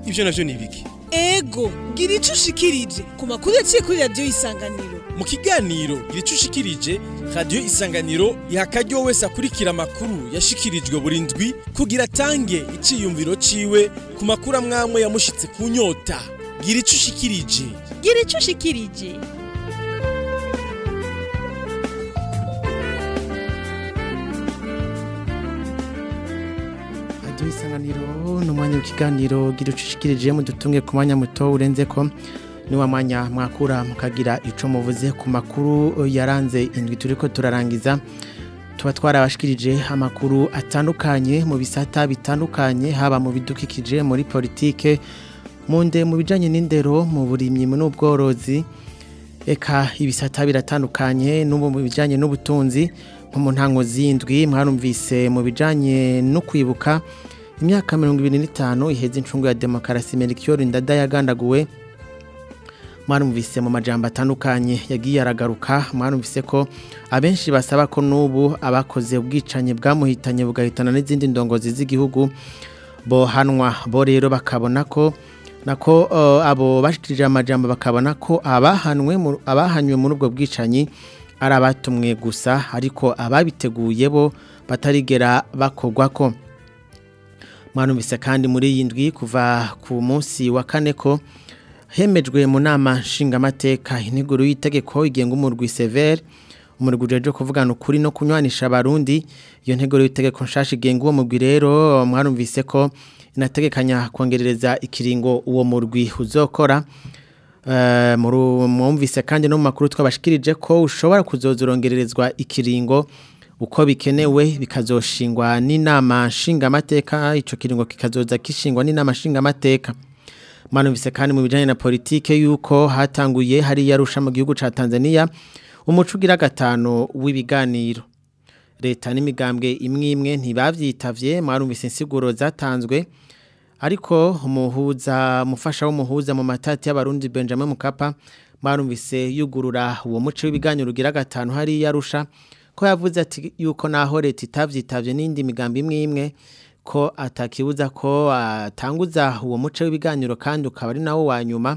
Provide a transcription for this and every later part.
ivyo navyo ni biki ego gira ico ushikirije ku makuru yaciye kuri radiyo isanganiro mu kiganiro gira ico ushikirije radiyo isanganiro iha akaryo wese akurikira amakuru yashikirijwe buri ndwi kugira atange iciyumviro ciwe ku makuru amwamwe yamushitse ku nyota gira ico ushikirije gira ico ushikirije radiyo isanganiro ni umwanya w'ikiganiro gira ucushikirije mudutunge ku mwanya muto urenze ko ni wa mwanya mwakura mukagira ico muvuze ku makuru yaranze indwi turiko turarangiza tuba twarabashikirije amakuru atandukanye mu bisata bitandukanye haba mu bidukikije muri politike mu nde mu bijanye n'indero mu burimyi n'ubworozi eka ibisata biratandukanye n'ubu mu bijanye n'ubutunzi nko mu ntango z'indwi mwarumvise mu bijanye no kwibuka imyaka mirongo ibiri n'itanu iheze incungu ya demokarasi Melchior Ndada yagandaguwe mwarumvise mu majambo atandukanye yagiye aragaruka mwarumvise ko abenshi basaba ko n'ubu abakoze ubwicanyi bwamuhitanye bugahitana n'izindi ndongozi z'igihugu bohanwa bo rero bakabona ko nako uh, abo bashikirije amajambo bakabona ko abahanwe mu- abahanywe muri ubwo bwicanyi ari abatumwe gusa ariko ababiteguye bo batarigera bakogwa ko mwarumvise kandi muri iyi ndwi kuva ku munsi wa kane ko hemejwe mu nama nshingamateka integuro y'itegeko igenga umurwi severe umurwi ujejwe kuvugana ukuri no kunywanisha abarundi iyo nteguro y'itegeko nshasha igenga uwo murwi rero mwarumvise ko inategekanya kongerereza ikiringo uwo murwi uzokora Eh, muri- mwumvise kandi no mu makuru twabashikirije ko ushobora kuzoza urongererezwa ikiringo uko bikenewe bikazoshingwa n'inama nshingamateka ico kiringo kikazoza kishingwa n'inama nshingamateka mwanumvise kandi mu bijanye na politike yuko hatanguye hari yarusha mu gihugu ca Tanzania umuco ugira gatano w'ibiganiro leta n'imigambwe imwe imwe ntibavyitavye mwarumvise insiguro zatanzwe ariko umuhuza umufasha w'umuhuza mu matati y'abarundi Benjamin Mukapa mwarumvise yugurura uwo muco w'ibiganiro ugira gatanu hari yarusha ko yavuze ati yuko naho leta itavyitavye n'indi migambi imwe imwe ko atakibuza ko atanguza uwo muco w'ibiganiro kandi ukaba ari nawo wa nyuma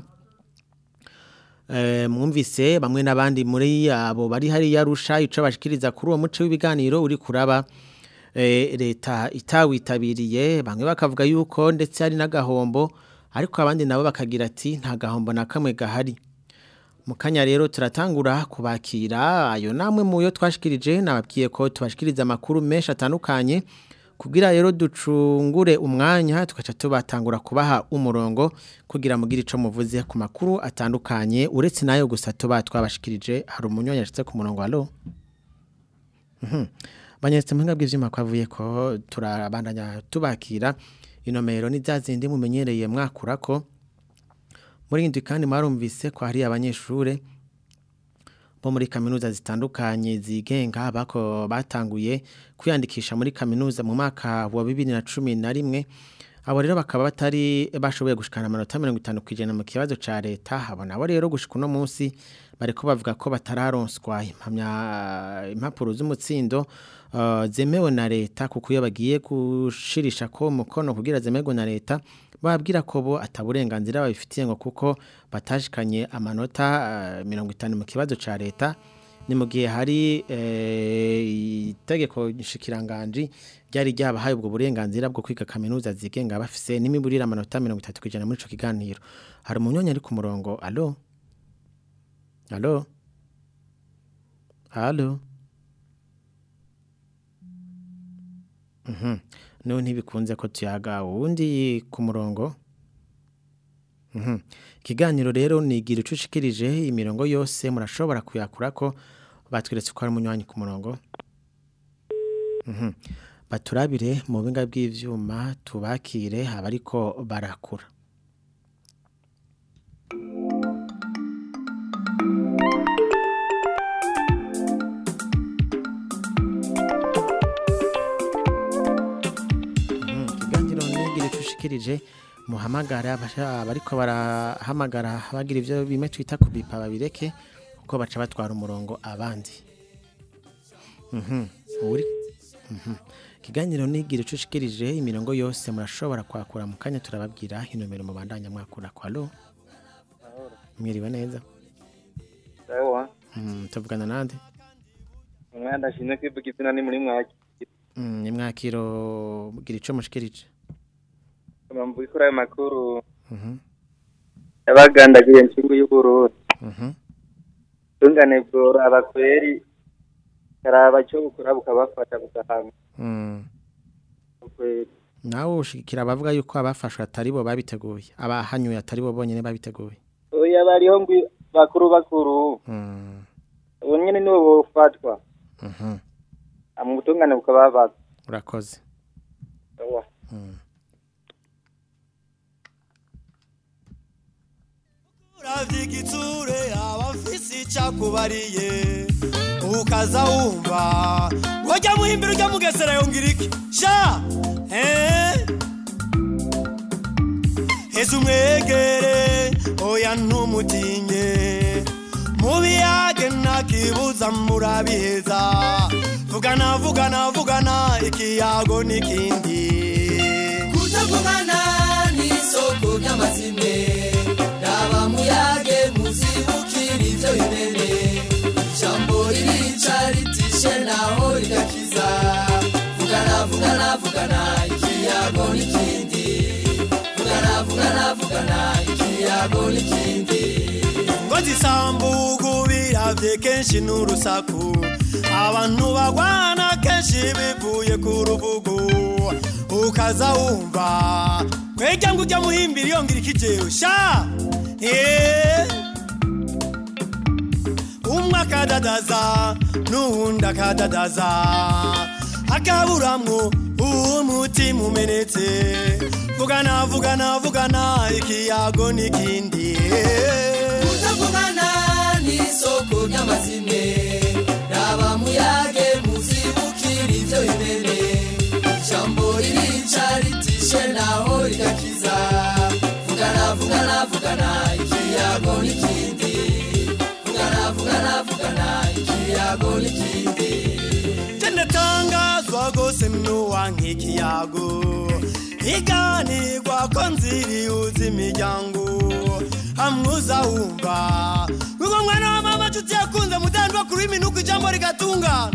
Eh, mwumvise bamwe n'abandi muri abo bari hari yarusha ico bashikiriza kuri uwo muco w'ibiganiro uri kuraba eh, leta itawitabiriye bamwe bakavuga yuko ndetse hari n'agahombo ariko abandi nabo bakagira ati nta gahombo na kamwe gahari mu kanya rero turatangura kubakira ayo namwe mu yo twashikirije nababwiye ko tubashikiriza amakuru menshi atandukanye kugira rero ducungure umwanya tugaca tubatangura kubaha umurongo kugira mugire ico muvuze ku makuru atandukanye uretse nayo gusa tuba twabashikirije hari umunyonyi yashitse ku murongo alo Mhm. banyeretse mu bw'ivyuma kwavuye ko turabandanya tubakira inomero ni za zindi mumenyereye mwakura ko muri indwi kandi mwarumvise ko hari abanyeshure bo muri kaminuza zitandukanye zigenga bako batanguye kwiyandikisha muri kaminuza mu mwaka wa bibiri na cumi na rimwe abo rero bakaba batari bashoboye gushikana amanota mirongo itanu ku ijana mu kibazo ca leta abo nabo rero gushika uno munsi bariko bavuga ko batararonswa impamya impapuro z'umutsindo uh, zemewe na leta kuko iyo bagiye gushirisha ko umukono kugira zemerwe na leta babwira ko bo ataburenganzira babifitiye ngo kuko batashikanye amanota uh, mirongo itanu mu kibazo ca leta ni mu gihe hari eh, itegeko nshikiranganji ryari ryabahaye ubwo burenganzira bwo kwiga kaminuza zigenga bafise n'imiburire amanota mirongo itatu ku ijana muri ico kiganiro hari umunyonyi ari ku murongo alo alo alo Mhm. Niho ntibikunze ko tuyaga uwundi ku murongo. Mhm. Ikiganiro rero nigira ucushikirije imirongo yose murashobora kuyakura ko batweretse ko ari umunywanyi ku murongo. Mhm. Baturabire mu binga bw'ivyuma tubakire abariko barakura. Mhm. Ikiganiro nigira ucushikirije muhamagara abasha- abariko barahamagara bagira ivyo bimwe twita kubipa babireke kuko baca batwara umurongo abandi Mhm. uri Mhm. ikiganiro nigira ico ushikirije imirongo yose murashobora kwakura mu kanya turababwira inomero mubandanya mwakura kwa lo mwiriwe neza sawa Mm, tuvugana nande umwana ndashimye kwivuga izina ni muri mwaki Mm, ni mwakiro gira ico mushikirije mpamvu ikora ayo makuru Mhm, yabagandaguye nshingu y'uburundi mhm. tungane bworo abakweri karaba cyo bukora bukabafata bugahanga Mm. ukweri nawe ushikira abavuga yuko abafashwe atari bo babiteguye abahanyuye atari bo bonyene babiteguye oya bariho ngwi bakuru bakuru Mm, ubu nyene nibo bofatwa mhm. mu butungane bukabafata urakoze Sawa. Mm. uravye igitsure abafise icakubariye ukaza wumva wajya muhimbira ujya mugesera yongera iki sha eh? heza umwegere oya ntumutinye mubiyage ntakibuza murabiheza vugana vugana vugana ikiyago n'ikindi kutavugana n'isoko ry'amazime raba muyage muzibukira ibyo bimene ijambo ririca ritishe naho rigakiza vugana vugana vugana ikiyago n'ikindi vugana vugana vugana ikiyago n'ikindi ngo zisambugu biravye kenshi n'urusaku abantu bagwana kenshi bivuye ku rubugu ukaza wumva kwejya ngo ujya muhimbira iyo ngira ikijero sha Eh. umwe akadadaza n'uwundi akadadaza akaburamwo umutima umenetse vugana vugana vugana ikiyago n'ikindi kutavugana n'isoko ry'amazime raba muyage muzibukira ibyo bimene ijambo ririca ritishe naho rigakiza vugana vugana vugana ikiyago n'ikindi vugana vugana vugana ikiyago n'ikindi tendatangazwa gose mnuwa nk'ikiyago iganirwa ko nziriuza imiryango hamwuza wumva wigo mwana wa mama nshuti yakunze mudandwa kuri iminuko ijambo rigatungana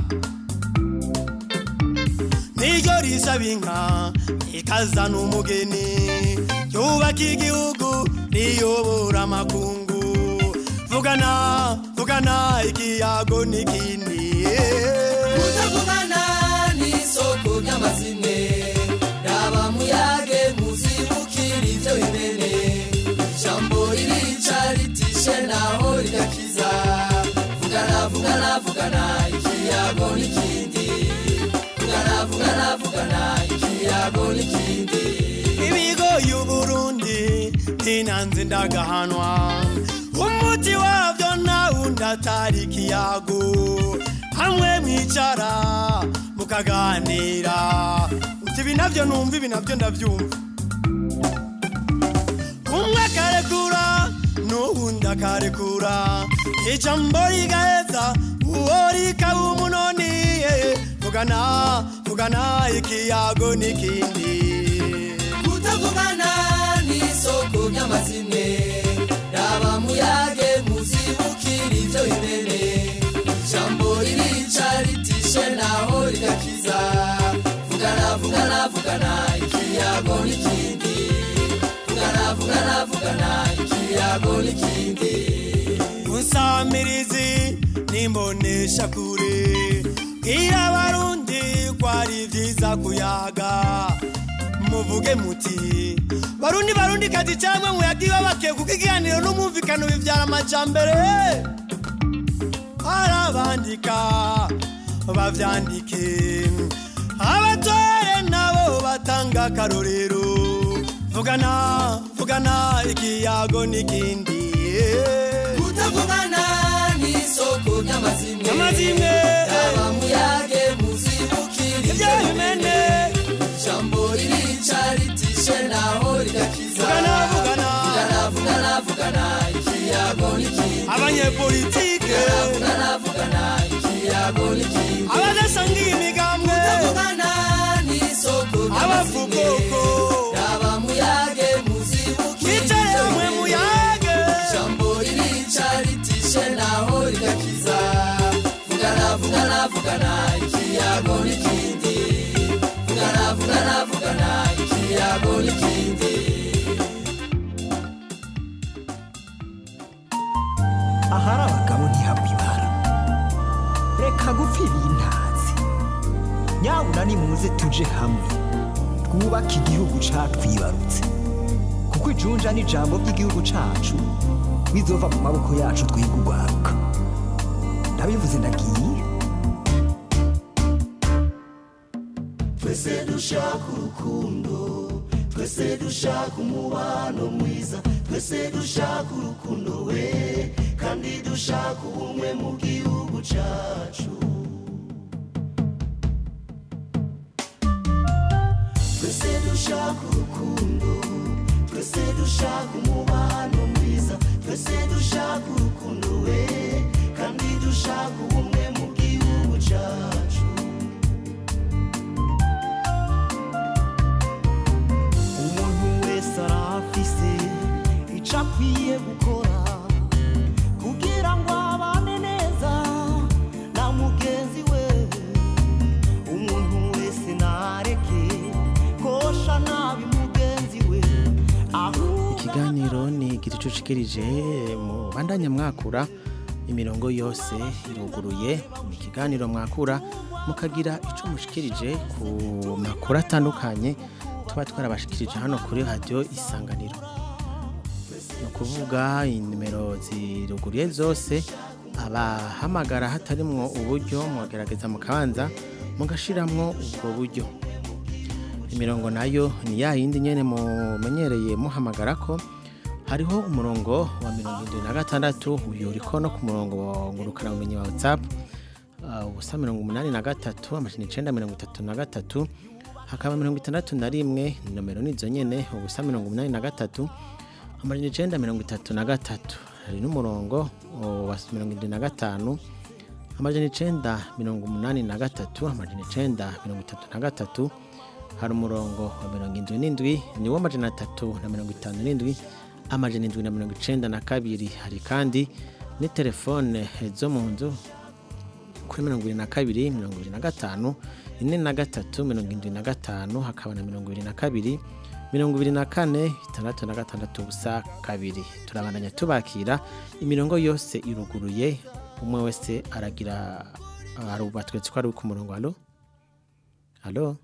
niryo risaba inka ikazana umugeni yubaka igihugu riyobora amakungu vugana vugana ikiyago n'ikindi kutavugana n'isoko ry'amazime raba muyage muzibukira ibyo bimene ijambo ririca ritishe naho rigakiza vugana vugana vugana ikiyago n'ikindi vugana vugana vugana ikiyago n'ikindi ibigo y'uburundi ntinanze ndagahanwa umuti wabyo nawundi atari ikiyago hamwe mwicara mukaganira uti ibi navyo numva ibi navyo ndavyumva umwe akarekura n'uwundi akarekura ijambo rigaheza uwo rikaba umunoni eh, vugana vugana ikiyago n'ikindi kutavugana n'isoko ry'amazime raba muyage muzibukira ibyo bimene ijambo ririca ritishe naho rigakiza vugana vugana vugana ikiyago n'ikindi vugana vugana vugana ikiyago n'ikindi unsamirizi nimbonesha kure bwira abarundi ko ari vyiza kuyaga muvuge muti barundi barundi kazi camwe muyagiwe bakiye kuko ikiganiro n'umwumvikano bivyara amajambere arabandika bavyandike abatore nabo batanga akarorero vugana vugana ikiyago n'ikindi kutavugana n'isoko ry'amazime amazimwe raba muyage muzibukira ibyo bimene ijambo ririca ritishe naho rigakiza vugana vugana vugana vugana vugana ikiyago n'ikindi abanyepolitike vugana vugana ikiyago n'ikindi abadasangiye imigambwe kutavugana ahari abagabo ntihabwa ibara reka gupfa ibintazi nyabuna nimuze tuje hamwe twubake igihugu catwibarutse kuko ijunja n'ijambo ry'igihugu cacu bizova mu maboko yacu twiga urwaruka ndabivuze ndagiye twese dushaka urukundo twese dushaka umubano mwiza twese dushaka urukundo we kandi dushaka ubumwe mu gihugu cyacu twese dushaka urukundo twese dushaka umubano mwiza twese dushaka urukundo we kandi dushaka ubumwe mu gihugu cyacu umuntu wese arafise icyo akwiye gukora kugira ngo abane neza na mugenzi we umuntu wese ntareke kosha nabi mugenzi we ahubwo ikiganiro ni gicucikirije mu bandanya mwakura imirongo yose iruguruye mu kiganiro mwakura mukagira icyo mushikirije ku makuru atandukanye tuba twarabashikirije hano kuri radiyo isanganiro ni ukuvuga inimero ziruguruye zose abahamagara hatarimwo uburyo mugerageza mukabanza mugashiramwo ubwo buryo imirongo nayo ni ya yindi nyene mumenyereye muhamagara ko hariho umurongo wa mirongo irindwi na gatandatu uyu uriko no ku murongo wa ngurukanabumenyi wa whatsapp uh, ubusa mirongo umunani na gatatu amajana icenda mirongo itatu na gatatu hakaba mirongo itandatu na rimwe nomero nizo nyene ubusa mirongo umunani na gatatu amajana icenda mirongo itatu na gatatu hari n'umurongo uh, wa mirongo irindwi na gatanu amajana icenda mirongo umunani na gatatu amajana icenda mirongo itatu na gatatu hari umurongo wa mirongo indwi n'indwi niwo amajana atatu na mirongo itanu n'indwi amajana indwi na mirongo icenda na kabiri hari kandi ni telefone zo mu nzu kuri mirongo ibiri na kabiri mirongo ibiri na gatanu ine na gatatu mirongo indwi na gatanu hakaba na mirongo ibiri na kabiri mirongo ibiri na kane itandatu na gatandatu ubusa kabiri turabandanya tubakira imirongo yose iruguruye umwe wese aragira arubatwetse ko ari ku murongo alo alo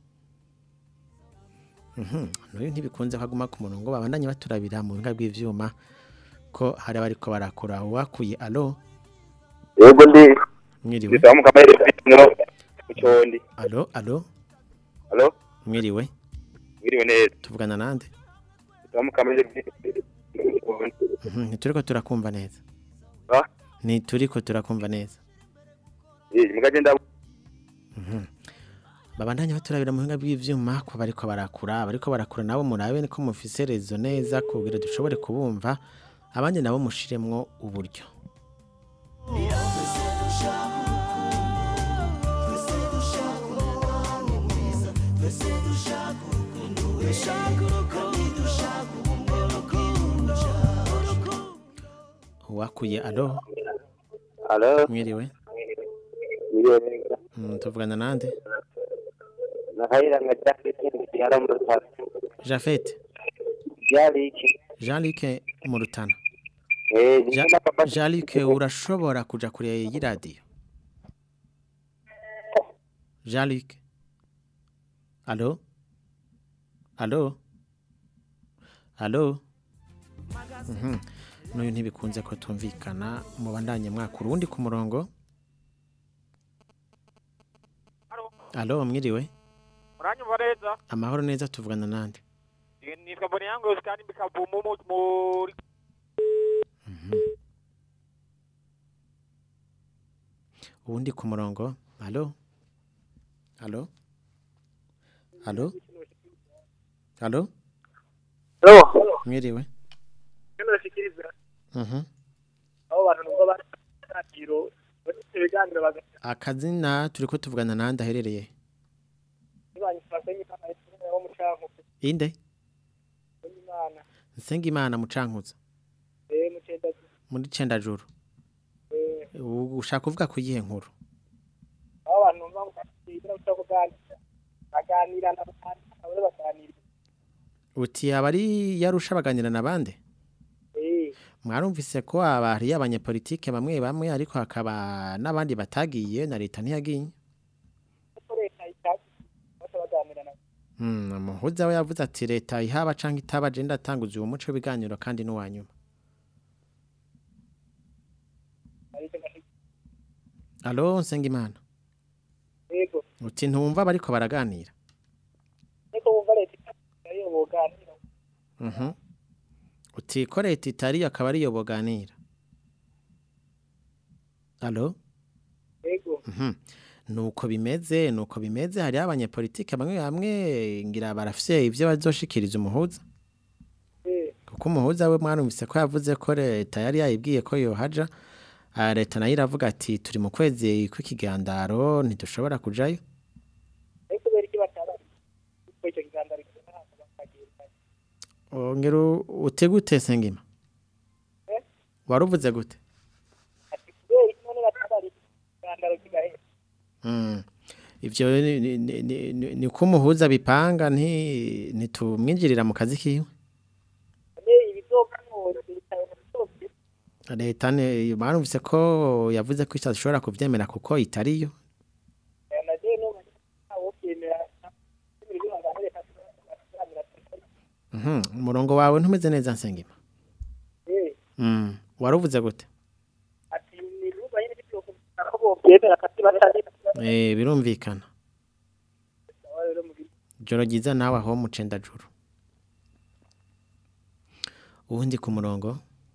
Mhm, n'uyu ntibikunze ko aguma ku murongo babandanye baturabira mu biga bw'ivyuma ko hari abariko barakora uwakuye alo yego ndi mwiriwe ndisaba mu kamere no mucondi alo alo alo mwiriwe mwiriwe neza tuvugana nande ndisaba mu kamere Mhm, ntituriko turakumva neza ah ntituriko turakumva neza eh mugagenda babandanye baturabira mu buhinga bw'ivyuma ko bariko barakura bariko barakura nabo murabe ko mufise rezo neza kugira dushobore kubumva abandi nabo mushiremwo uburyo uwakuye alo alo mwiriwe mwiriwe neza Mm, tuvugana nande nakayira nga cyafite yara mu rutaro jafete byari iki jean luc mu rutana eh Ja- ndikunda papa jean luc urashobora kuja kure y'iradiyo jean luc alo alo alo Mhm. n'uyu ntibikunze ko tumvikana mubandanye mwakura uwundi ku murongo alo mwiriwe uranyumva neza amahoro neza tuvugana nande nitwa mboni yangu kandi bikavumu mu- muri uwundi ku murongo alo alo alo alo Alo, mwiriwe kino nashikiriza Mhm. abo bantu nubwo bari ratiro bafite ibiganiro bagafite akazina turiko tuvugana nande aherereye banyifashe nk'imana y'isumbuye wo mu canku inde w'imana nsenga imana mucankuza eh mu cenda muri cendajuru eh U- ushaka kuvuga ku yihe nkuru abo bantu numva bakira cyo kuganira baganira na batanu abari baganira uti aba ari yarusha baganira na bande eh mwarumvise ko abari abanyepolitike bamwe bamwe ariko hakaba n'abandi batagiye na leta ntiyagiye kuko leta itazi bose baganira na Mm, umuhuza we yavuze ati leta ihaba canke itaba je ndatanguza uwo muco w'ibiganiro kandi n'uwanyuma ariko ngashika alo nsengimana yego uti ntumva bariko baraganira ariko wumva leta itazi yo boganira Mhm. uti ko leta itari akaba ariyo boganira alo yego Mhm. nuko bimeze nuko bimeze hariho abanyepolitike bamwe bamwe ngira barafise ivyo bazoshikiriza umuhuza eh kuko umuhuza we mwarumvise ko yavuze ko leta yari yayibwiye ko yohaja Ah, leta nayo iravuga ati turi mu kwezi kw'ikigandaro ntidushobora kujayo ariko kubera iki batabazi kuko icyo kiganza rikora hano bakagira ongera ute gute sengima Eh? waruvuze gute ati kubera iki none batabazi ikiganza kigahera Mm. ivyo ni- ni- ni- ni- ni- ni ko umuhuza bipanga nti ntitumwinjirira mu kazi kiwe none ibizokanura leta yose leta ne barumvise ko yavuze ko itashobora kuvyemera kuko itariyo naje no awo kwemera ibintu bihangana leta tuganira Mhm. umurongo wawe ntumeze neza nsengima eh Mm. waruvuze gute ati ni ruba yene byo ko bokwemera kandi batari eh birumvikana rero mu joro ryiza nawe aho mucendajuru uwundi ku murongo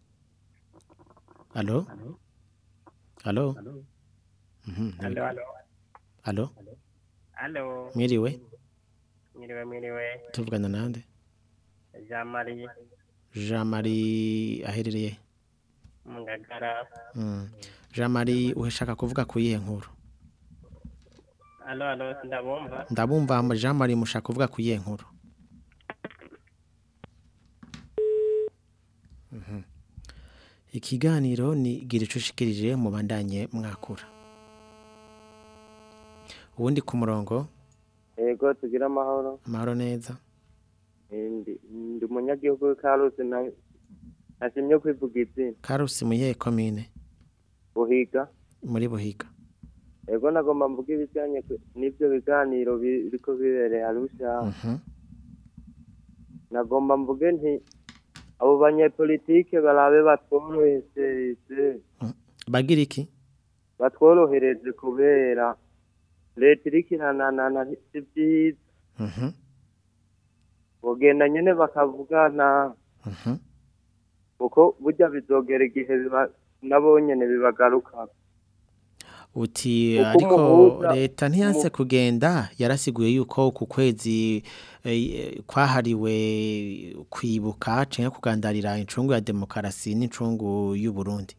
alo alo Mhm, Halo, halo. alo Halo. mwiriwe Mwiriwe, mwiriwe. tuvugana nande Jean Marie jean marie aherereye mu Ngagara. Mm. jean marie uhashaka kuvuga ku yihe nkuru Halo, halo, ndabumva. ndabumva jean marie mushaka kuvuga ku yihe nkuru Mhm. ikiganiro ni gira ico ushikirije mu bandanye mwakura uwundi ku murongo yego tugira amahoro amahoro neza Eh, ndi ndi umunyagihugu w'ikarusi na nashimye kwivuga izina karusi mu yihe komine buhiga muri buhiga yego nagomba mvuga ibijyanye ku- n'ibyo biganiro bi- biriko bibereye arusha Mhm. nagomba mvuge nti abo banyepolitike barabe batworohereze bagira iki batworohereze kubera leta iriko irananana si byiza Mhm. bogenda nyene bakavugana Mhm. kuko burya bizogera igihe biba nabo nyene bibagaruka uti Uko ariko umuhuza- leta ntiyanse umu- kugenda yarasiguye yuko ku kwezi eh, kwahariwe kwibuka canke kugandarira incungu ya demokarasi n'incungu y'u Burundi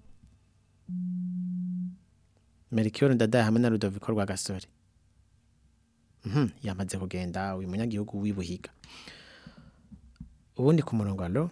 Melchior Ndadaye hamwe na Rudoviko Rwagasore Mhm yamaze kugenda uyu munyagihugu wibuhiga ubundi ku murongo alo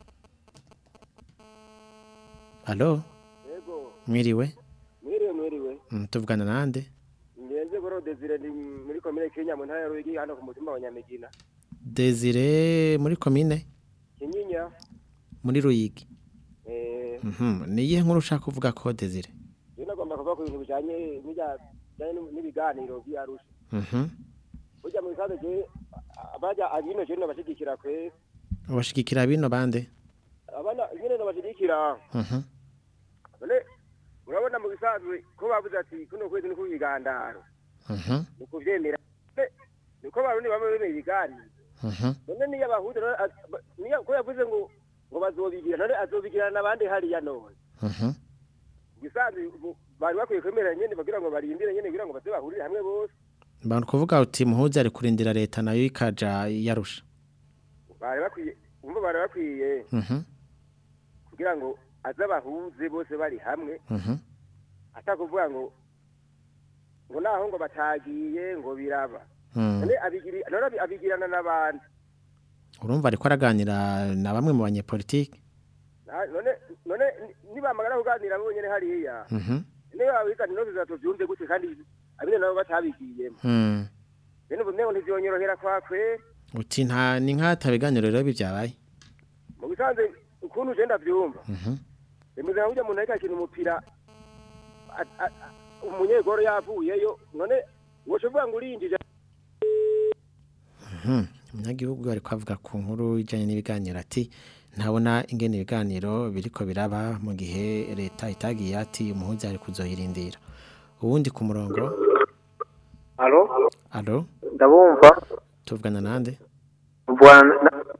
Alo Yego, mwiriwe mwiriwe mwiriwe. Mm, tuvugana nande Ngenze goro Desire ndi muri komine Kenya mu ntara ya Ruyigi hano ku mutumba wa Nyamigina. Desire muri komine Kinyinya. muri Ruyigi Eh, Mhm ni iyihe nkuru ushaka kuvuga ko Desire yo nagomba kuvuga ku bintu bijanye n'ibya bijanye n'ibiganiro by'Arusha. Mhm Burya mu bisanzwe je abaja abino je nabashigikira kwe. ubashigikira bino bande Abana nyene nabashigikira. Mhm None urabona mu bisanzwe ko bavuze ati kuno kwezi ni kubigandaro. Mhm Ni kuvyemera. Ne- Niko barundi bamwe bemeye ibiganiro. Mhm none niyo abahuza none az- ba- niyo ko yavuze ngo ngo bazobigira none azobigirana n'abandi hariya none Mhm gisanzwe ubu bari bakwiye kwemera nyene bagira ngo barindire nyene kugira ngo baze bahurire hamwe bose Bantu kuvuga uti muhuza ari kurindira leta nayo ikaja yarusha bari bakwiye umva bari bakwiye Mhm kugira ngo aze abahuze bose bari hamwe Mhm atakuvuga ngo ngo naho ngo batagiye ngo biraba Mm. none abigiri none abi- abigirana n'abandi urumva ariko araganira na bamwe mu banyepolitike Na- none none ni- nibamagara kuganira bonyene hariya Mhm niyo abigana inoze zatovyumve gute kandi abine nabo batabigiyemo Mm. bene ubu ntego ntivyonyorohera kwakwe uti nta ni nk'atabiganiro rero bivyabaye mu bisanzwe ukuntu je ndavyumva Mhm bemeze nka burya umuntu ariko akina umupira a- a- a- umunyegoro yavuyeyo none wocuvuga ngo urinjije Mhm. umunyagihugu ariko avuga ku nkuru ijyanye n'ibiganiro ati ntabona ingene ibiganiro biriko biraba mu gihe leta itagiye ati umuhuza ari kuzoyirindira ubundi ku murongo Alo? alo Ndabumva. tuvugana nande Bwana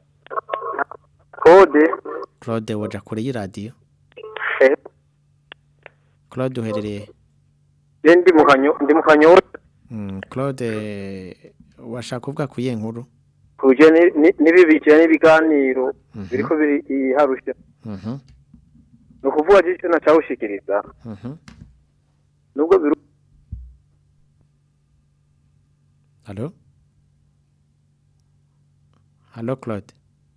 Code. claude woja kure y'iradiyo Eh, claude uherereye je ndi mu kanyo ndi mu kanyo Mm, claude washaka kuvuga ku iyihe nkuru kuje ni- ni- n'ibibikira n'ibiganiro Mhm. biriko biri iharusha. Mhm, Ni ukuvuga je ico nacawushikiriza. mhm. Nubwo biru Allô Allô Claude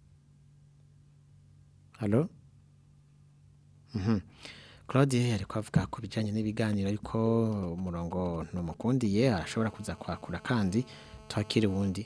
Allô Mhm. Claude ariko avuga ku bijyanye n'ibiganiro ariko umurongo ntumukundiye arashobora kuza kwakura kandi twakire uwundi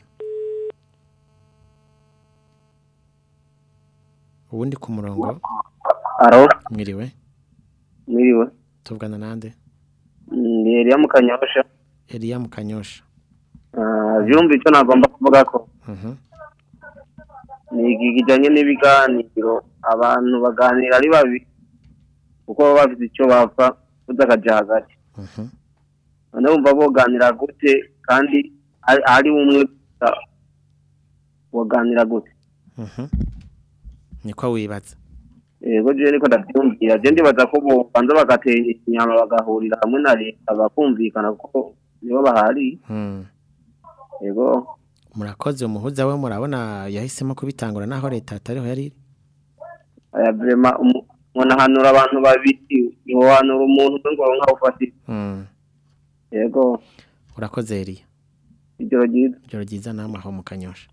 uwundi ku murongo Aro, mwiriwe mwiriwe. tuvugana nande Ni Elia mu kanyosha. Elia Mukanyosha Ah, vyumva ico nagomba kuvuga ko Mhm. ni iki kijanye n'ibiganiro abantu baganira ari babi kuko baba bafite icyo bapfa udakaja hagati Mhm. none wumva boganira gute kandi ari ari umwe gusa boganira gute Mhm. niko wibaza yego je niko ndavyumvira je ndibaza ko bobanza bagatera inyama bagahurira hamwe na leta bakumvikana kuko nibo bahari Hmm. yego murakoze umuhuza we murabona yahisemo kubitangura naho leta atariho yari iri aya vrema umuntu ahanura abantu babiri yohanura umuntu umwe ngo aronke aho ufatira Hmm. yego urakoze Elia ijoro ryiza ijoro ryiza namwe aho mu kanyosha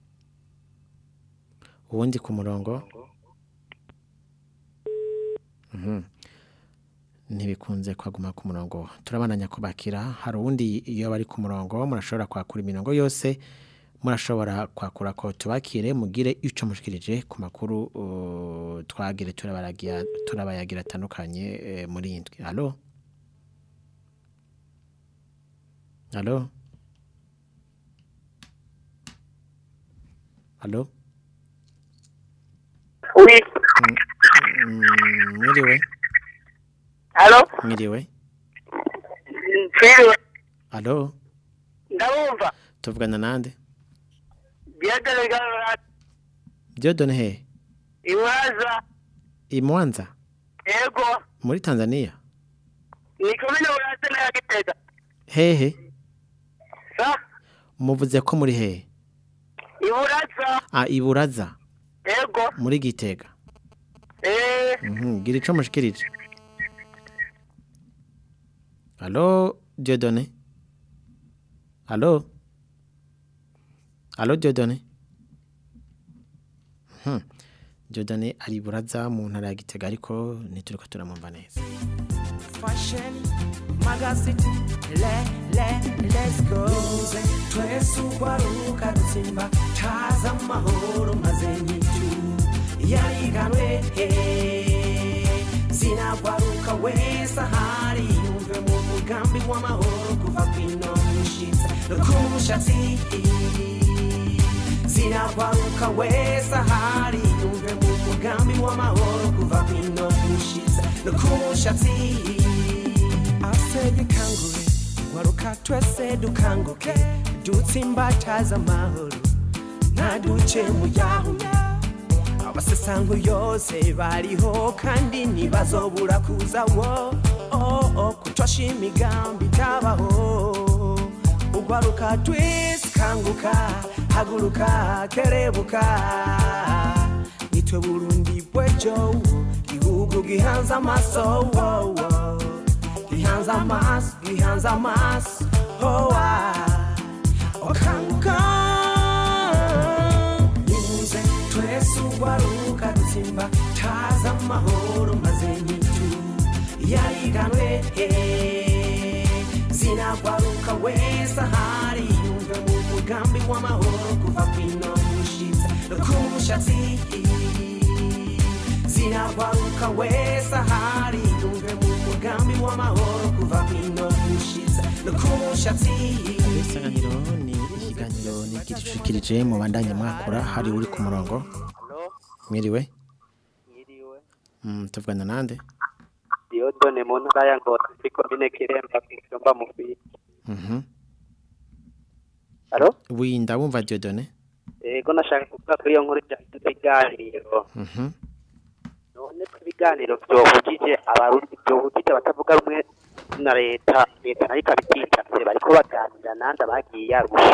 ubundi ku murongo Mhm. ntibikunze kwaguma ku murongo turabananya kubakira hari uwundi iyo bari ku murongo murashobora kwakura imirongo yose murashobora kwakura ko tubakire mugire icyo mushikirije ku makuru uh, twagire turabaragira turabayagira atandukanye eh, muri iyi ndwi halo halo halo Oui. Mm, mwiriwe Halo? mwiriwe Twiriwe. halo Ndabumva. tuvugana nande Diadele gara Diodone he iwaza i Mwanza ego muri Tanzania ni komine uraze na Gitega. hehe Sa muvuze ko muri hehe iburaza ah iburaza ego muri Gitega eh mhm gira ico mushikirije Halo Diodone Halo Halo Diodone Mhm Diodone ari iburaza mu ntara ya Gitega ariko ntituriko turamumva neza fashion magazine le le let's go twese ugwaruka dutsimba taza amahoro maze nyitu yariganwe zinagwaruka wese ahari yumve mu mugambi w'amahoro kuva kwino mushitsa no ku mushatsi zinagwaruka wese ahari yumve mu mugambi w'amahoro kuva kwino mushitsa no ku mushatsi asege kangure waruka twese dukanguke dutsimbataza amahoro ntaduce mu yahuya abasesango yose bariho kandi ntibazobura kuza wo oh, oh, kutosha imigambi itabaho ugwaruka twese kanguka haguruka kerebuka nitwe burundi bwejo gihugu gihanze amaso wo, wo. gihanze amaso gihanze amaso oh, ah. okanguka nimuze twese ugwaruka dutsimba taza amahoro maze nyitu yariganwe zinagwaruka wese ahari yumve mu mugambi w'amahoro kuva kwino mushitsa no ku mushatsi kiragwaruka wese ahari yumve mu mugambi w'amahoro kuva kwino gushitsa no ku mushatsi isanganiro ni ikiganiro nigirishikirije mu bandanye mwakura hari uri ku murongo mwiriwe Yiriwe. Mm, tuvugana nande Diodone mu ntara ya Ngozi muri komine Kiremba ku mutumba mufi. Mhm. Alo? wi ndabumva Dieudonné Ego nashaka kuvuga kuri iyo nkuru ijanye n'ibiganiro. Mhm. None ko ibiganiro vyohugije abarundi vyohugije abatavuga rumwe na leta leta nayo ikabititabye bariko baganira nande abagiye arusha.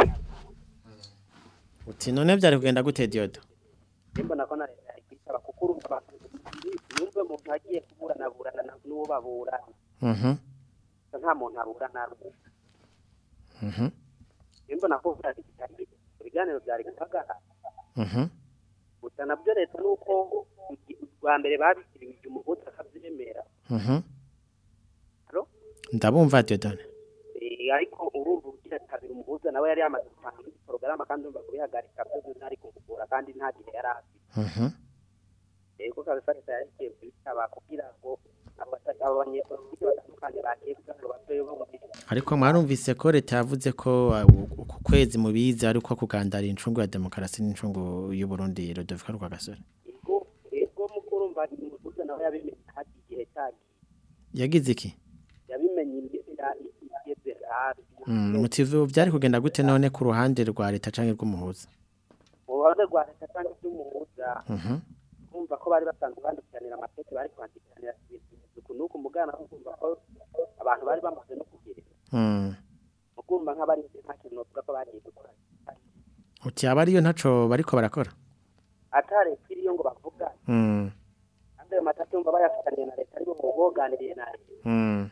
uti none byari kugenda gute Diodo Mbona ko na leta yari kwitaba kuko urumva abantu yumve umuntu agiye kuburanaburana na- n'uwo baburana. Mhm. Nta muntu aburana rumwe. Mhm. Mbona ko vyari bitari ibiganiro vyari guhagarara. Mhm. gusa nabyo leta nuko rwa mbere babishyiriwe umuhuza akabyemera Mhm. Alo? ndabumva Dieudonné Eh, ariko urumva ugira kabiri umuhuza nawe yari yamaze gutanga indi porogaramu kandi urumva kubihagarika byo ntari kumugora kandi nta gihe yari afite Mhm. yego kabisa leta yari igiye kubitaba kugira ngo abata- abo banyepolitiki batandukanye bagiye kugira ngo batoye bumvire ariko mwarumvise ko leta yavuze ko uh, uku kwezi mubizi ariko kugandara incungu ya demokarasi n'incungu y'u Burundi Rodolphe Rwagasore yego yego mukuru urumva umuhuza nawe yabimenye hati igihe cyagiye yagize iki yabimenye imbere igeze hafi Mm, mutivu byari kugenda gute none ku ruhande rwa leta canke rw'umuhuza mu ruhande rwa leta cyangwa iby'umuhuza Mhm. kumva ko bari basanzwe bandikiranira amateke bari kwandikiranira ibintu nuko umugana wo kumva ko abantu bari bamaze no kugira Mm. mu kumva nk'abari nta kintu novuga ko bagiye gukora uti aba ariyo ntaco bariko barakora atareka iriyo ngo bavuga Mm. kandi ayo matatu yumva bayafitaniye na leta aribo boganiriye na leta Mm.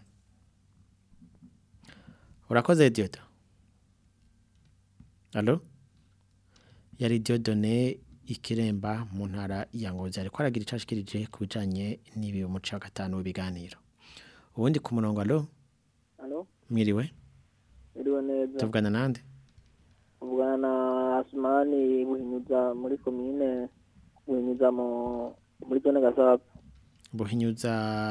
urakoze Diodo Allo yari Dieudonné ikiremba mu ntara ya Ngozi ariko aragira icashikirije ku bijanye n'ibi umuco wa gatanu w'ibiganiro ubundi ku murongo allo Halo, mwiriwe iriwe neza. tuvugana nande Tuvugana na Asmani Buhinyuza muri komine Buhinyuza mu muri zone Gasabe. buhinyuza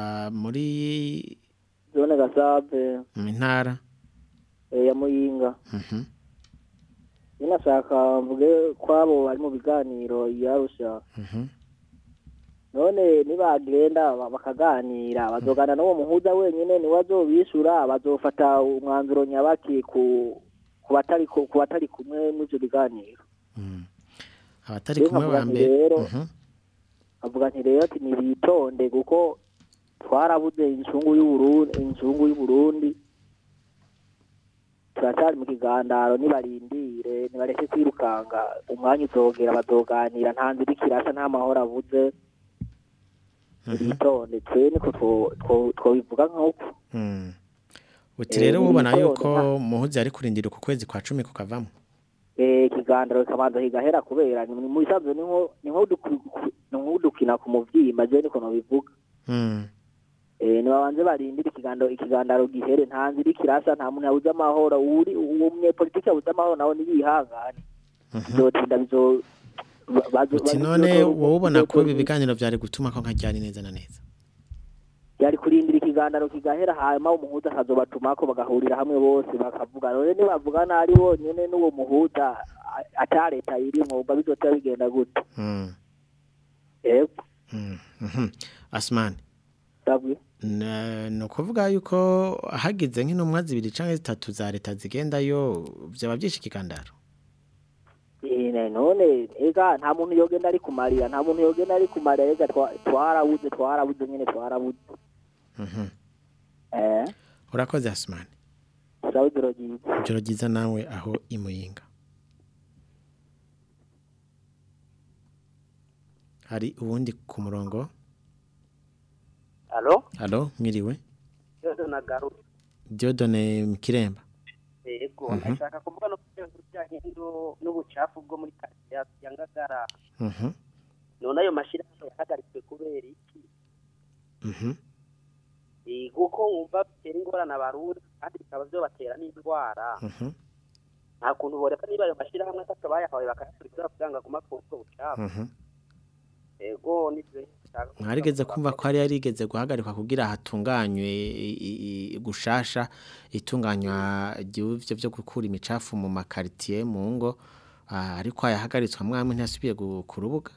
muri Zone Gasabe mu ntara eh, ya Muyinga. Mhm. Ninashaka mvuge kwabo bari mu biganiro yarusha. Mhm. None nibagenda ba- bakaganira bazogana n'uwo muhuza wenyine ni wazobishura bazofata umwanzuro nyabaki ku ku batari ku ku batari kumwe n'ivyo biganiro. abatari Rero kumwe nkavuga ba nti mbere rero Mhm. avuga nti rero ati nibitonde kuko twarabuze inshungu y'uburundi inshungu y'uburundi turacyari mu kigandaro nibarindire nibareke kwirukanga umwanya uzogera bazoganira nta nzira ikirasa nta mahoro abuze bitonde twe niko two- two- twobivuga nk'uko Mm. uti Eh, rero ni ubona ibitonde, yuko muhuzi ari kurindira ku kwezi kwa cumi kukavamo Eh, ikigandaro kikabanza kigahera kubera ni mu bisanzwe ni nko ni nko duku- ni nk'udukina ku muvyimba je niko nobivuga Mm. Eh, nibabanze barindire ikigandaro ikigandaro gihere nta nzira ikirasa nta muntu yabuze amahoro uri uwo munyepolitiki yabuze amahoro nawe nibihangane bizotinda bizo ba- bazo- uti bazo- none bizo- wowe ubona ko ibi bizo- biganiro byari gutuma ko nkajyana neza na neza yari kurindira ikigandaro kigahera hanyuma umuhuza akazobatumako bagahurira hamwe bose bakavuga none nibavugana ari bonyene n'uwo muhuza a- ata leta irimwo ubwo bizotera bigenda gute Mm. yego Mm. Mhm. asmani sabwe Na- ni ukuvuga yuko hagize nk'intumwa zibiri cyangwa zitatu za leta zigendayo byaba byinshi ikigandaro Eh, ne- none ega nta muntu yogenda ari kumarira nta muntu yogenda ari kumarira ega twa- twarabuze twarabuze nyene twarabuze Mhm. eh urakoze asmani sawa ijoro ryiza ijoro ryiza nawe aho imuyinga hari uwundi ku murongo alo alo mwiriwe yose nagarutse diodone kiremba yego Mhm. ndashaka kuvuga no ku bijyanye n'u- n'ubucafu bwo muri karitsiye ya ngagara Mhm. none ayo mashyirahamwe yahagaritswe kubera iki Mhm. Eh, kuko wumva bitera ingorane abarundi kandi bikaba byobatera n'indwara Mhm. nta kuntu boreka niba ayo mashyirahamwe atatu bayahawe bakayasubiza kugira ngo aguma ku ubwo bucafu Mhm. ego nivyo mwarigeze kumva ko hari yarigeze guhagarikwa kugira hatunganywe i- i- i- gushasha itunganywa ry'ivyo byo gukura imicafu mu makaritiye mu ngo ah, ariko yahagaritswe mwamwe ntiyasubiye gu- ku rubuga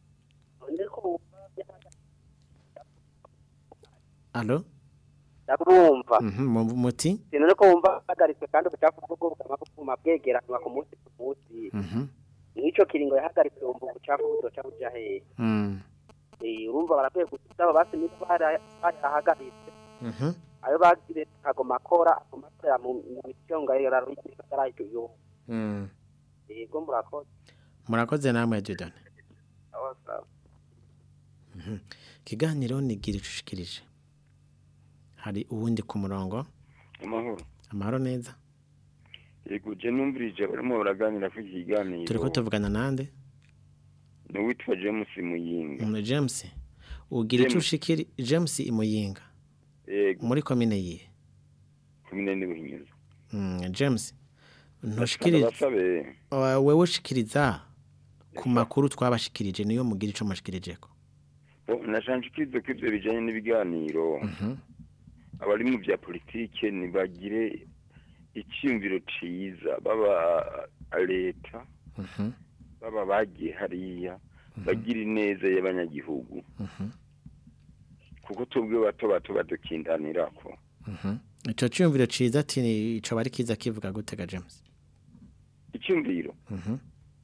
Allo ndabumva Mhm, mu- muti sinone ko wumva hagaritse kandi ubucafu bwo bwugama buguma bwegeranwa ku munsi ku munsi Mhm. nico kiringo yahagaritse wumva ubucafu buzoca buja hehe Mm. Eh, urumva barakwiye gusaba basi niba bara- barahagaritse Mhm. ayo bagire kagoma akora agoma akorera mu mu micyonga yararo y'ikigagara icyo yo Mm. yego murakoze murakoze namwe Dieudonne aho sawa Mhm. Kiganiro nigira icushikirije. Hari uwundi ku murongo. amahoro Amahoro neza. yego je numvirije barimo baraganira ku iki kiganiro Turiko tuvugana nande? ni uwitwa james muyinga Mm, James. Ugira James. icushikiri James imuyinga. yego Muri komine yihe? kumine n'ibuhinyuza Mm, James. Ntushikirije. basabe Wa- Wewe ushikiriza ku makuru twabashikirije niyo mugira ico mashikirijeko. nashanshikirize ko ivyo bijanye n'ibiganiro Mhm. abari mu bya politike nibagire icyumviro ciza baba leta Mhm. baba bagiye hariya bagira ineza y'abanyagihugu Mhm. kuko tubwe bato bato badukindanirako Mhm. Ico cyumviro ciza ati ni- ico bari kiza kivuga gutega James. icyumviro Mhm.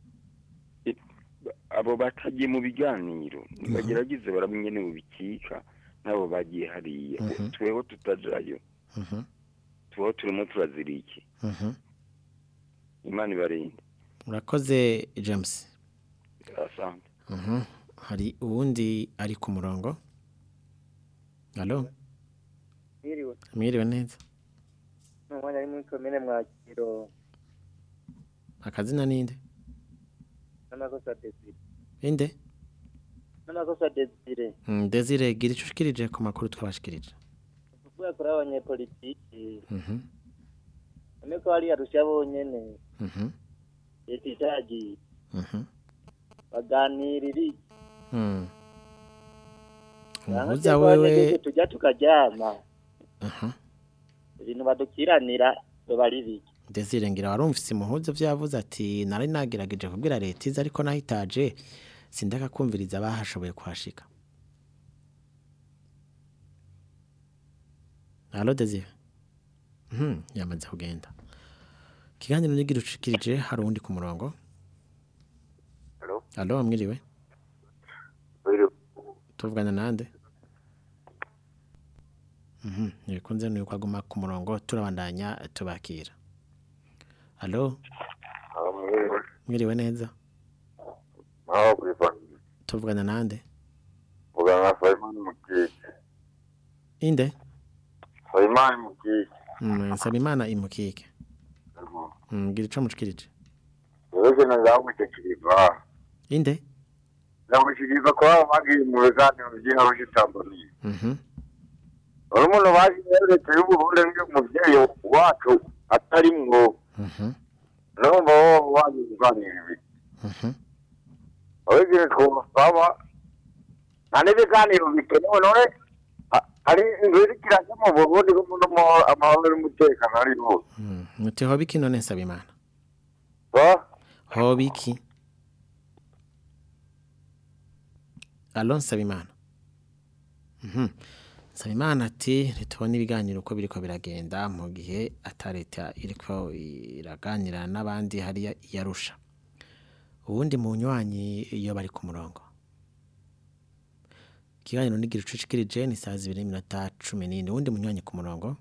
abo batagiye mu biganiro nibagerageze baramenye mu bikika nabo bagiye hariya Mhm. tweho tutajayo Mhm. tubaho turimo turazira iki Mhm. imana ibarinde Urakoze James. asante Mhm. Hari uwundi ari ku murongo. Allo? Mwiriwe. Mwiriwe neza. Umwanya ari muri komine Mwakiro Akazina ninde? n'amakosa Desire. Inde? N'amakosa Desire. Mm, Desire gira ico ushikirije ku makuru twabashikirije. Kuvuga kuri abanyepolitiki. Mhm. None ko hari arusha bonyene. Mhm. Leta itagiye. Mhm. Baganirira. Mm. Umuhuza Umuhuza wewe tujya tukaryama. Aha. Ibintu badukiranira biba ari biki. Desire ngira warumvise umuhuza vyavuze ati nari nagerageje kubwira leta iza ariko nahitaje sindaka kumviriza abahashoboye kuhashika. Allo Desire. Mhm, yamaze kugenda. Kiganiro nigira ushikirije hari uwundi ku murongo. Allo? Allo mwiriwe. Mwiriwe. Tuvugana nande? Mhm, nikunze nuko aguma ku murongo turabandanya tubakira. Allo? Aho mwiriwe. Mwiriwe neza. Aho kwifana. Tuvugana nande? Muganga Faimani Mukiki. Inde? Faimani Mukiki. Mm, Sabimana imukike. Mm, gira ico mushikirije. Yewe na ngamushikiriza. Inde? Ngamushikiriza ko abo bagiye mu biganiro by'ingaruka Tanzania. Mhm. Uri umuntu bazi leta y'u Burundi nk'umuvyeyi wacu atarimwo. Mhm. Numva bo bazi kuganira ibi. Mhm. Abigire twosaba nta n'ibiganiro bikenewe none ha- hari inzira ikirajya mu Burundi ko mu amahoro n'umutekano ari hose. Mm, muti hobiki none Sabimana. Ba? Hobiki. Allo Sabimana. Mhm. Sabimana ati ntitubona ibiganiro uko biriko biragenda mu gihe atareta iriko iraganira n'abandi hariya yarusha. Uwundi munywanyi iyo bari ku murongo. Ikiganiro nigira ucucikirije ni saa zibiri n'iminota cumi n'ine. Uwundi munywanyi ku murongo.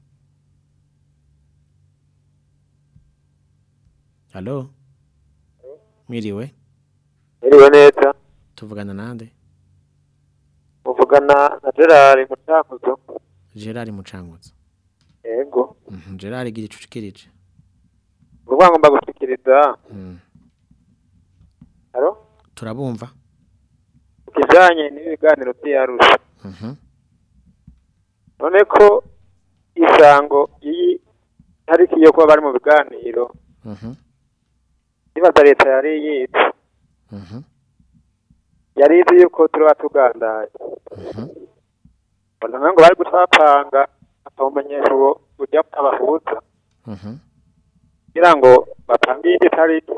Allo? Mwiriwe? Mwiriwe neza. Tuvugana nande? Muvugana na Gerard Mucankuzo. Gerard Mucanguzo. Yego. Mhm, Gerard gira icucikirije. Urwa ngomba gushikiriza. Mm. Alo? Turabumva? Kijanye n'ibiganiro by'Arusha. Mhm. None ko isango iyi tariki yo kuba bari mu biganiro Mhm. nibaza leta yari yize Mhm. yari izi yuko turaba tugandaye mbona ngo bari gucapanga akawumenyesha uwo ujya abahuza kugira ngo bapange iyindi tariki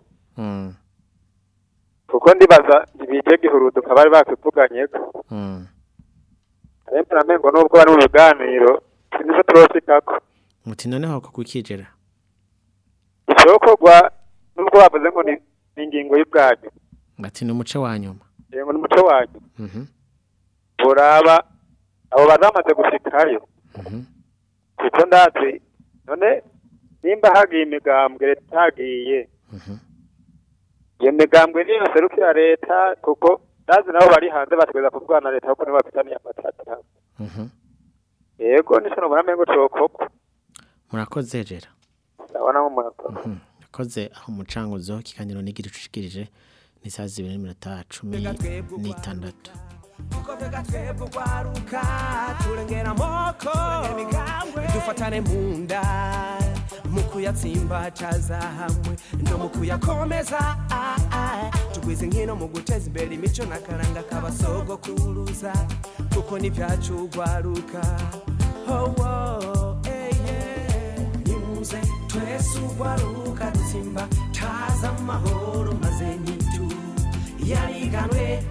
kuko ndibaza ntibije gihuruduka bari bakivuganyeko ariko namengo nubwo bari mu biganiro sinico turoshikako muti noneho ko kukijera icokorwa nubwo bavuze ngo ni ni ingingo y'ubwanyu bati ni umuco wa nyuma yego ni umuco wanyu Mhm. buraba abo bazamaze gushikayo kuko ndazi none nimba hagiye imigambwe leta itagiye iyo migambwe niyo serukira leta kuko ndazi nabo bari hanze bategereza kuvugana na leta kuko nibo bafitaniye amatata yego nico nobona mengo cokogwa murakoze jera ndabona nko murakoze yakoze aho umucanguzo kiganiro nigira ucushikirije ni saa zibiri n'iminota cumi n'itandatu kuko twega twebwe ugwaruka turengera amoko dufatane mu nda mu kuyatsimbacaza hamwe no mu kuyakomeza ah, ah. tugwize nkino mu guteza imbere imico n'akaranga k'abasogokuruza kuko n'ibyacu ugwaruka oh, oh, eh, yeah. nimuze twese ugwaruka dutsimba taza amahoro maze nyitu yariganwe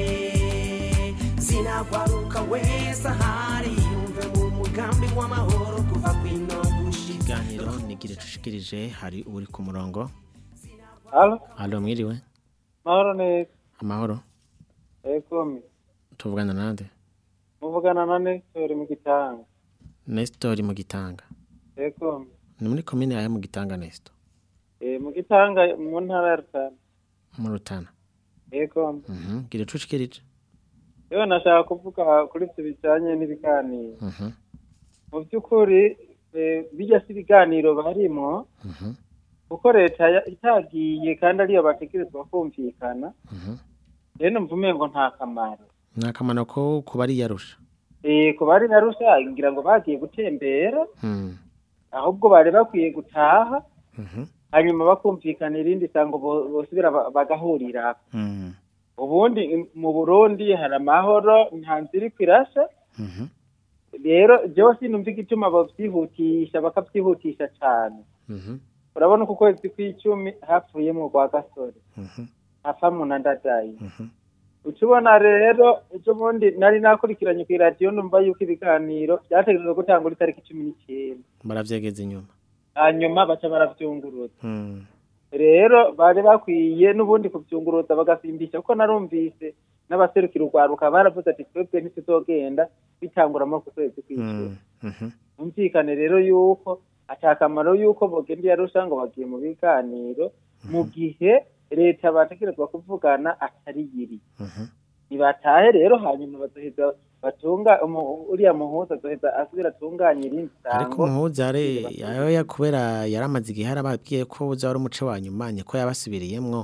eh, zinagwaruka wese ahari yumve mu mugambi w'amahoro kuva kwino gushika ikiganiro nigira ucushikirije hari uri ku murongo Halo, halo mwiriwe mahoro neza. amahoro Ego mi. tuvugana nande Muvugana na Nestor mu gitanga. Nestor mu gitanga Ego mi. ni muri komine yawe mu gitanga Nestor Eh mu gitanga mu ntara ya Rutana. mu rutana Ego mi. Mhm, gira ucushikirije Yewe nashaka kuvuga kuri ibyo bijyanye n'ibiganiro. Mhm, Mu by'ukuri eh, bijya si ibiganiro barimo mhm, kuko leta ya- itagiye kandi ariyo bategerezwa kumvikana. mhm. Rero numva umengo nta kamaro. ni akamaro ko kuba ari yarusha Eh ku bari na Rusa ngira ngo bagiye gutembera Hmm, ahubwo bari bakwiye gutaha mhm, hanyuma bakumvikana irindi sango bo- bosubira ba- bagahurira mhm, ubundi im- mu burundi hari amahoro nta nzira iri kwirasha mhm, rero byose numva igituma babyihutisha bakabyihutisha cyane mhm, urabona ko ukwezi kw'icumi hapfuyemo rwa gasore mhm, hapfamo na ndadayi mhm. uca ubona rero ejo bundi nari nakurikiranye ku iradiyo numva yuko ibiganiro byategerezwa gutangura itariki cumi n'icyenda baravyegeza inyuma hanyuma baca barabyunguruza Hmm, rero bari bakwiye n'ubundi kubyunguruza bagasimbisha kuko narumvise n'abaserukira urwaruka baravuze ati twebwe ntituzogenda bitanguramo ku kwezi kw'icumi hmm, mhm, humvikane rero yuko atakamaro yuko bogenda iyarusha ngo bagiye mu biganiro mu gihe leta bategerezwa kuvugana atari yiri mhm. nibatahe rero hanyuma bazoheza batunga umu- uriya muhuza azoheza asubira atunganye irindi ariko sango umuhuza yari yayoya kubera yaramaze igihe yarababwiye ko uza wari umuco wa nyuma niko yabasubiriyemwo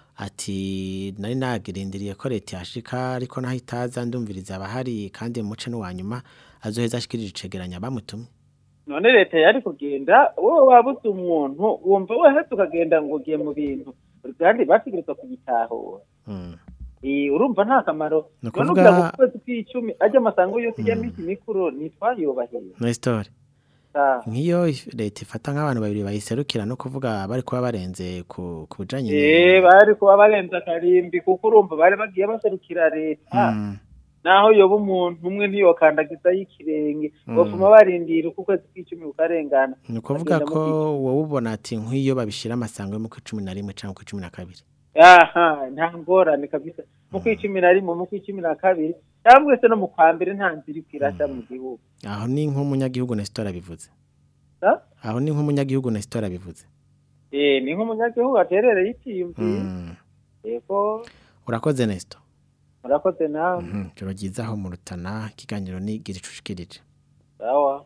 ati nari nagirindiriye ko leta yashika ariko naho itaza ndumviriza abahari kandi umuco n'uwa nyuma azoheza ashikirije icegeranya bamutumye none leta yari kugenda wowe wabuze umuntu wumva wahetse ukagenda ngo ugiye mu bintu kandi bategerezwa kugitahura Hmm. Eh, urumva nta kamaro Ni none ukuvuga- ugira ngo ku kwezi kw'icumi ajya amasango yose ijya minsi mikuru ntitwayubahiye Nestor Ah. nk'iyo if- leta ifata nk'abantu babiri bayiserukira no kuvuga bari kuba barenze ku ku bijanye Eh, bari kuba barenze akarimbi kuko urumva bari bagiye baserukira leta Mm, naho yoba umuntu umwe ntiyokandagizaho ikirenge Mm. bafuma barindira uko ukwezi kw'icumi kukarengana ni ukuvuga bagenda ko mu wowe ubona ati nk'iyo babishira amasango yo mu kw'icumi na rimwe cyangwa mu kw'icumi na kabiri aha nta ngorane kabisa mu kw'icumi na rimwe mu kw'icumi na kabiri cyangwa se no mu kwa mbere nta nzira iri kwirasha mu gihugu aho ni nk'umunyagihugu Nestor abivuze Ah? aho ni nk'umunyagihugu Nestor abivuze eh ni nk'umunyagihugu aterereye icyiyumviro Mm, yego urakoze Nestor murakoze nawe Mhm, joro ryiza aho mu rutana ikiganiro ni gira icushikirije sawa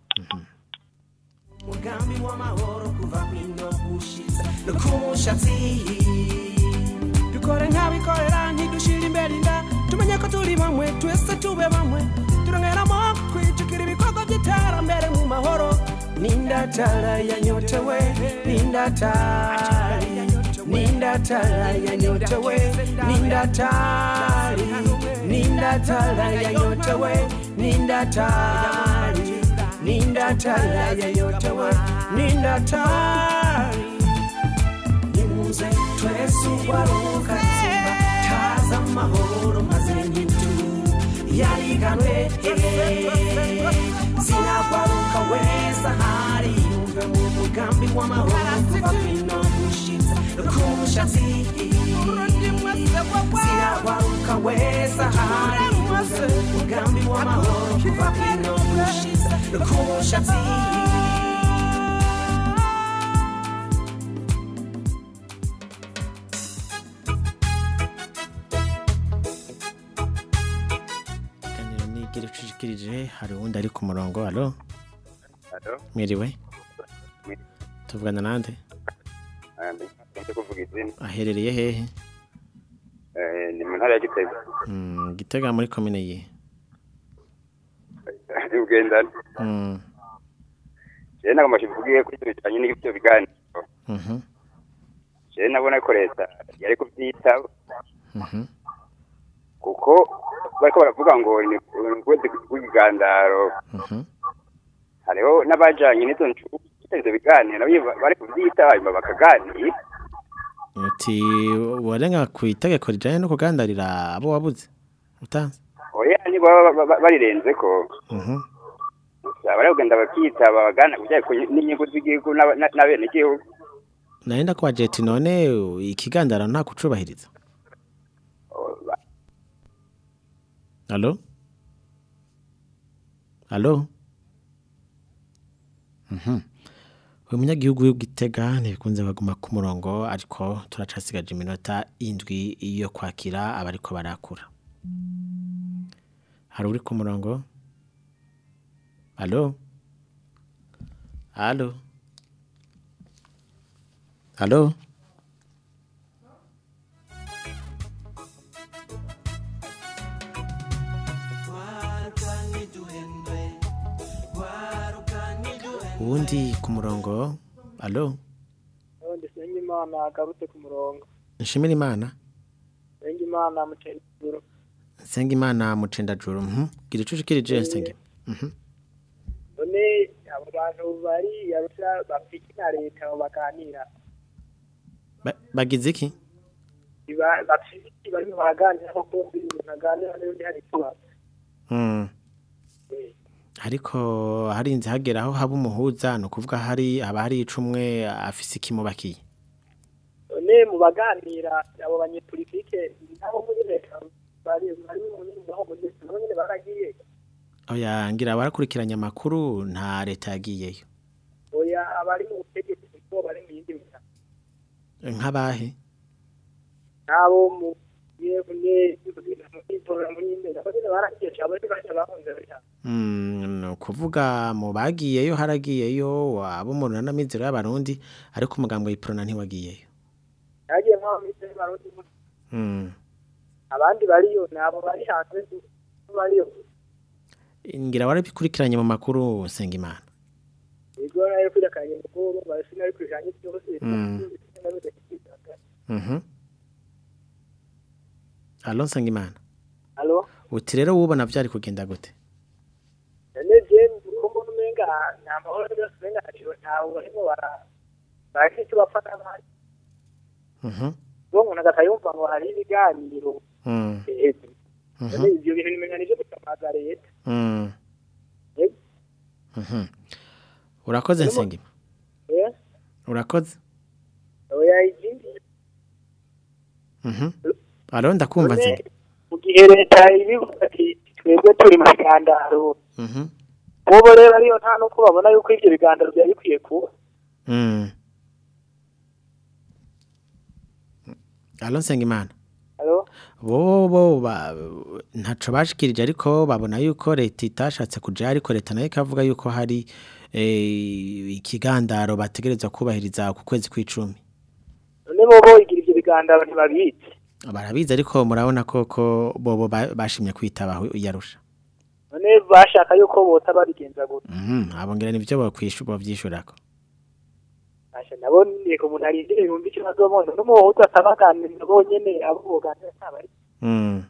umugambi w'amahoro kuva kwino gushitsa no ku mushatsi dukore nk'abikorera ntidushire imbere inda tumenye ko turi bamwe twese tube bamwe turongeramo twijukira ibikorwa by'iterambere mu mahoro n'indatara yanyotewe n'indatari nindatala yanyotewe nindatali nindatala yanyotewe nindatali nindatala yanyotewe nindatali nimuze twese ugwaruka tsimba taza amahoro maze nyitu yariganwe sinagwaruka wese ahari yumve mu mugambi w'amahoro kuva kwino gushitsa ku mushatsi sinagwaruka wese ahari yumve mu mugambi w'amahoro kuva kwino gushitsa ku mushatsi Ikiganiro ni igira ucishikirije hari uwundi ari ku murongo alo Alo? mwiriwe Mwi- tuvugana nande Ah, ndi kuvuga izina aherereye hehe Eh, ni mu ntara ya Gitega Mm, gitega muri komine ye ugendana Mm, jewe nagomba kivugiye kuri ibyo bijanye n'ibyo biganiro mhm, jewe nabona ko leta yari kuvyitaba mhm. kuko bariko baravuga ngo ni ukwezi kw'igandaro Mhm. hariho n'abajanye n'izo ncubu ivyo biganiro nabo bari kuvyitaba hanyuma bakaganira uti warenga ku itegeko rijanye no kugandarira abo wabuze utanze oya nibo baba baba barirenzeko Mhm. bari kugenda bakitaba bagana kujyanye ku n'inyungu z'igihugu n'aba- na- n'abenegihugu nari ndakwaje ati none ikigandara nta kucubahiriza Alo? Alo? Mhm. Uyu munyagihugu w'igitega ntibikunze baguma ku murongo ariko turacasigaje iminota indwi yo kwakira abariko barakura. Hari uri ku murongo? Alo? Alo? Alo? Uwundi ku murongo? Alo? ubundi senga imana agarutse ku murongo Nshimira Imana? senga imana muceri ijuru Senga Imana mucendajuru. Mhm. Gira ico ushikirije senga. Mhm. none abo bantu bari yarusha bafite na leta abo baganira Ba- Bagize iki? Iba- bafite bari baraganira ko kumva ibintu aganira n'undi hari ikibazo Mm. Ariko harinze hagera aho haba umuhuza no kuvuga hari haba hari icumwe afise ikimubakiye. none mu baganira abo banyepolitike nabo muri leta bari bari mu nyaho muri leta nabo nyine baragiye Oya ngira barakurikiranye amakuru nta leta yagiyeyo. oya abari mu butegetsi kuko bari mu yindi miryango Nk'abahe? nabo mu yebune itora muri imbere abo nyine baragiye cyabo ariko bashya bahunze leta Mm, no kuvuga mu bagiyeyo haragiyeyo abo mu runana mizero y'abarundi ariko umugambwe w'iprona ntiwagiyeyo. yagiye nk'aho muri barundi Mm. abandi bariyo nabo bari hanze bariyo Ngira warabikurikiranye mu makuru senga Imana. Ego nayo kwirakanye mukuru basi nari kwijanye byose Mm. Mhm. Allo senga Imana. Allo Uti rero wubona byari kugenda gute? none je uko mbona umenga nta mahoro yose umenga ntacyo ntawe barimo bara bari icyo bapfa n'abandi Mhm. uwo umuntu agakayumva ngo hari ibiganiro Mm. hejuru Mhm. none ibyo bintu nimenya nivyo bitamaza leta Mm. Yego. Mhm. Urakoze nsenga. eh Urakoze? oya ikindi Mhm. Allo ndakumva none nsenga. mu gihe leta ibivuga ati twebwe turi mu bigandaro Mhm. bobo rero ariyo nta nuko babona yuko ivyo bigandaro byari bikwiye kuba Mm. Allo nsenga Imana. Allo bo bo ba- ntaco bashikirije ariko babona yuko leta itashatse kuja ariko leta nayo ikavuga yuko hari eh, ikigandaro bategerezwa kubahiriza ku kwezi kw'icumi none bobo igira ivyo bigandaro ntibabizi barabizi ariko murabona koko bobo ba- bashimye kwitabaho yarusha none bashaka yuko bota babigenza gute Mhm, abo ngira nivyo bokwishu bovyishurako asha nabo ni ku muntu arindire ibihumbi icumi azobona n'umuhuza atabaganiriza bonyene abo boganira ntabari Mm.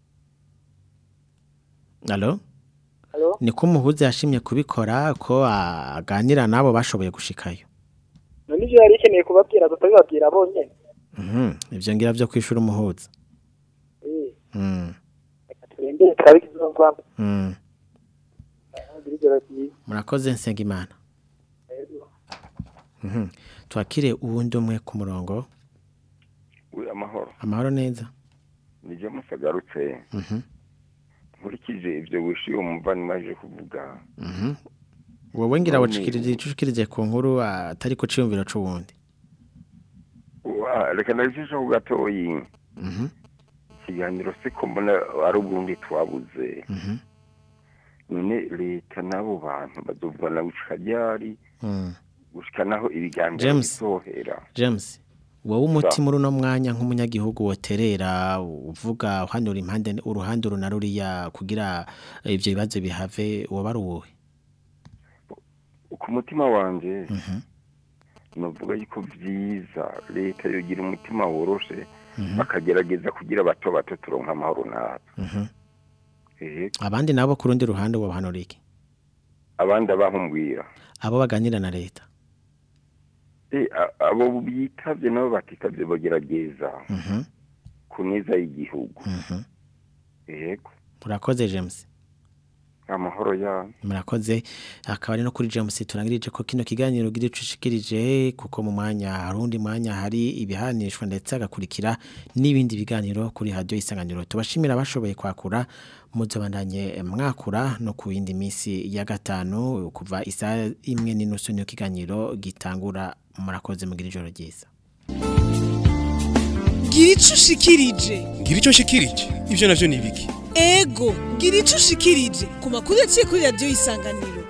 Alo? Alo? Niko umuhuza yashimye kubikora ko aganira nabo bashoboye gushikayo. none ivyo yari ikeneye kubabwira tutabibabwira bonyene Mhm. Ivyo ngira vyo kwishura umuhuza. Eh, Mm. turindire turabe ikizovamwo Mm. Mugire ijoro ryiza Murakoze Nsengimana. Yego. Mhm. Twakire uwundi umwe ku murongo. we amahoro Amahoro neza. nije musagarutse Mhm. nkurikije ivyo wishuye umuvandimwe aje kuvuga Mhm. Wowe ngira None- wacikirije icushikirije ku nkuru atari ku ciyumviro c'uwundi. Wa- reka ndabicisha ku gatoyi Mhm. ikiganiro siko mbona ari uburundi twabuze Mhm. none leta n'abo bantu bazovana gushika ryari Mm. gushika naho ibiganiro James. bizohera James wowe umuti muri uno mwanya nk'umunyagihugu woterera uvuga uhanura impande uruhande uru na ruriya kugira ivyo bibazo bihave woba ari uwuhe ku mutima wanje novuga yuko vyiza leta yogira umutima woroshe bakagerageza kugira bato bato turonka amahoro natwe Mhm. ehe abandi nabo ku rundi ruhande wobahanura iki abandi abahumbwira abo baganira na leta Eh, a- abo bitavye nabo batitavye bagerageza Mhm. ku neza y'igihugu Mhm. yego murakoze James amahoro ya murakoze akaba ari no kuri James turangirije ko kino kiganiro gicushikirije kuko mu mwanya hari undi mwanya hari ibihanishwa ndetse agakurikira n'ibindi biganiro kuri radio isanganiro tubashimira bashoboye kwakura muzobandanye mwakura no ku yindi misi ya gatanu kuva isaha imwe n'inusu niyo kiganiro gitangura murakoze mugira ijoro ryiza gira ico ushikirije ngira icyo nshikirije ibyo navyo ni ibiki ego gira ico ushikirije ku makuru yaciye kuri radiyo isanganiro